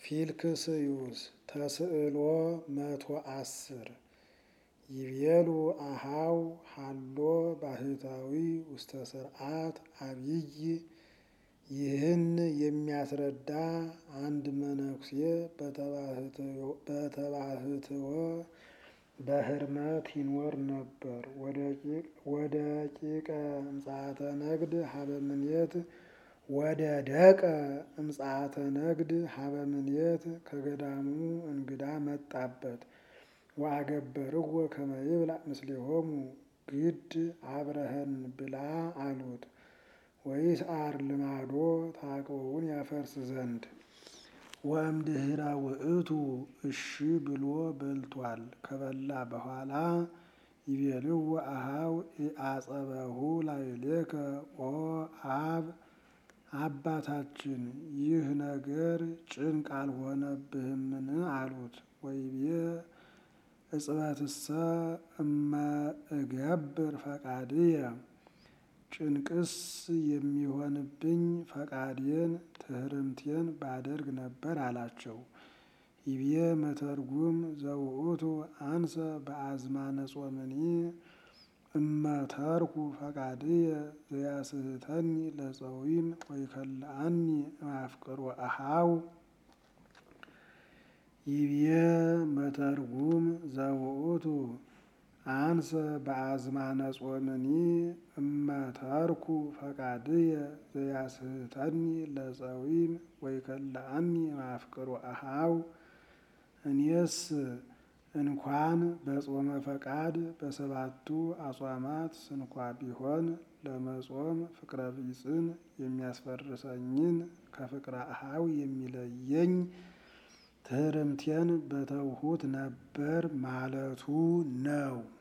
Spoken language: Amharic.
ፊልክስዩስ ተስዕሎ መቶ አስር ይቤሉ አሃው ሃሎ ባህታዊ ውስተ ስርዓት አብይ ይህን የሚያስረዳ አንድ መነኩሴ በተባህትዎ በህርመት ይኖር ነበር። ወደ ቂቀ እምጽአተ ነግድ ሀበ ምኔት ወደ ደቀ እምጽአተ ነግድ ሀበ ምኔት ከገዳሙ እንግዳ መጣበት። ወአገበርዎ ከመ ይብላዕ ምስሌሆሙ ግድ አብረኸን ብላ አሉት። ወይስዓር ልማዶ ተዓቅቦውን ያፈርስ ዘንድ ወእምድኅረ ውእቱ እሺ ብሎ በልቷል። ከበላ በኋላ ይቤልዎ አሃው ኢአጸበሁ ላዕሌከ ኦ አብ አባታችን ይህ ነገር ጭንቅ አልሆነብህምን? አሉት። ወይቤ እጽበትሰ እመ እገብር ፈቃድየ ጭንቅስ የሚሆንብኝ ፈቃዴን ትሕርምቴን ባደርግ ነበር አላቸው። ይቤ መተርጉም ዘውእቱ አንሰ በአዝማነ ጾምኒ እመተርኩ ፈቃድየ ዘያስሕተኒ ለፀዊም ወይከልአኒ እምአፍቅሮ አሃው ይቤ መተርጉም ዘውእቱ አንሰ በአዝማነ ጾምኒ እመተርኩ ፈቃድየ ዘያስሕተኒ ለፀዊም ወይከልአኒ እምአፍቅሮ አሃው እኔስ እንኳን በጾመ ፈቃድ በሰባቱ አጽዋማት ስንኳ ቢሆን ለመጾም ፍቅረ ቢጽን የሚያስፈርሰኝን ከፍቅረ አሃው የሚለየኝ ትሕርምቴን በተውሁት ነበር ማለቱ ነው።